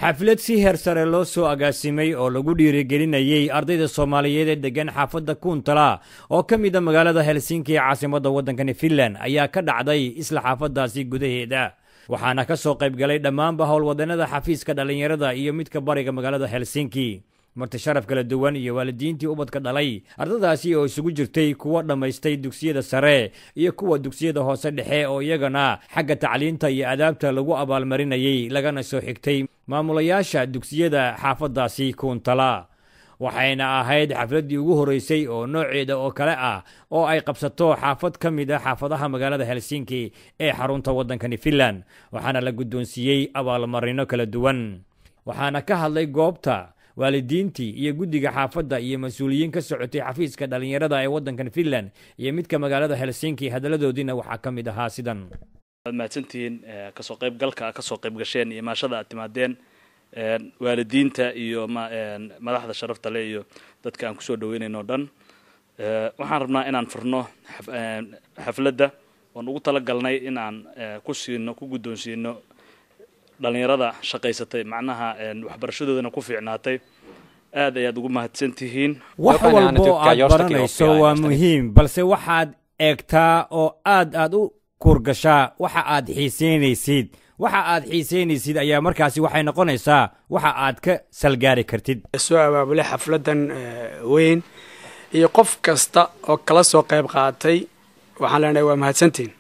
xaflad si heer sare loo soo agaasimay oo lagu dhiirigelinayey ardayda soomaaliyeed ee deggan xaafadda kuuntala oo ka mid a magaalada helsinki ee caasimadda waddankani finland ayaa ka dhacday isla xaafaddaasi gudaheeda waxaana ka soo qayb galay dhammaanba howlwadannada xafiiska dhallinyarada iyo midka bariga magaalada helsinki marti sharaf kala duwan iyo waalidiintii ubadka dhalay ardadaasi oo isugu jirtay kuwa dhammaystay dugsiyada sare iyo kuwa dugsiyada hoose dhexe oo iyagana xagga tacliinta iyo adaabta lagu abaalmarinayey lagana soo xigtay maamulayaasha dugsiyada xaafaddaasi kuuntala waxayna ahayd xafladdii ugu horreysay oo nooceeda oo kale ah oo ay qabsato xaafad ka mid a xaafadaha magaalada helsinki ee xarunta waddankani finland waxaana la guddoonsiiyey abaalmarino kala duwan waxaana ka hadlay goobta waalidiintii iyo guddiga xaafadda iyo mas-uuliyiin ka socotay xafiiska dhallinyarada ee waddankan finland iyo midka magaalada helsinki hadalladoodiina waxaa ka mid ahaa sidan waad mahadsantihiin kasoo qayb galka kasoo qayb gasheen iyo maashada aad timaadeen waalidiinta iyo madaxda sharafta le iyo dadka aan kusoo dhaweynayno o dhan waxaan rabnaa inaan furno xafladda oon ugu tala galnay in aan ku siino ku guddoonsiino dhalinyarada shaqaysatay macnaha waxbarashadoodana ku fiicnaatay aad ayaad ugu mahadsan tihiin wax walbo aad baranayso waa muhiim balse waxaad eegtaa oo aad aad u kurgashaa waxa aad xiisaynaysid waxa aad xiisaynaysid ayaa markaasi waxay noqonaysaa waxa aad ka salgaari kartid soo abaabulay xafladdan weyn iyo qof kasta oo kala soo qayb qaatay waxaan leenahay waa mahadsantihin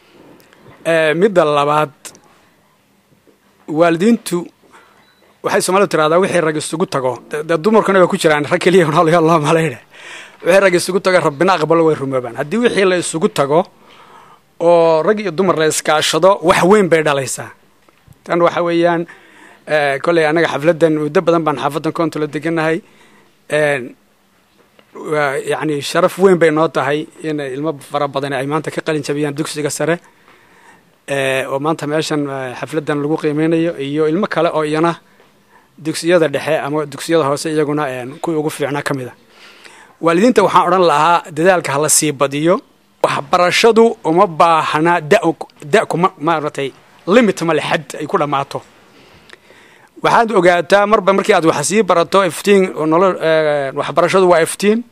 midda labaad waalidiintu waxay soomaalidu tiraahdaa wixii rag isugu tago dee dumarkuna waa ku jiraan rag keliya noolya loo malayna wixii rag isugu tago rabbina aqbalo way rumoobaan haddii wixii la isugu tago oo rag iyo dumar la iskaashado wax weyn bay dhalaysaa tan waxa weeyaan kolley annaga xafladdan muddo badan baan xaafaddan koontula degannahay yacni sharaf weyn bay noo tahay in ilmo fara badan ay maanta ka qalin jabiyaan dugsiga sare oo maanta meeshan xafladdan lagu qiimeynayo iyo ilmo kale oo iyana dugsiyada dhexe ama dugsiyada hoose iyaguna kuwii ugu fiicnaa ka mid a waalidiinta waxaan odhan lahaa dadaalka hala sii badiyo waxbarashadu uma baahna da kuma maaratay limit male xad ay ku dhammaato waxaad ogaataa marba markii aad wax sii barato iftiin nolo waxbarashadu waa iftiin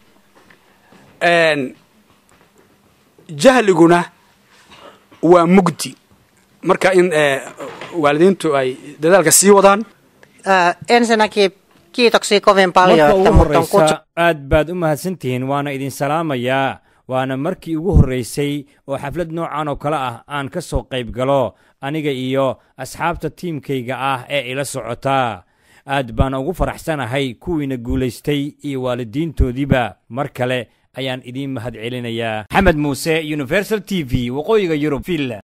jahliguna waa mugdi marka in waalidiintu ay dadaalka sii wadaan ensinnäkin kiitoksia kovin paljon marka että ugu mut on kutsu horreysa aad baad u mahadsantihiin waana idin salaamayaa waana markii ugu horreysay oo xaflad noocan oo kale ah aan ka soo qayb galo aniga iyo asxaabta tiimkayga ah ee ila socota aad baan ugu faraxsanahay kuwiina guulaystay iyo waalidiintoodiiba mar kale ayaan idiin mahad celinayaa maxamed muuse universal t v waqooyiga yurub finland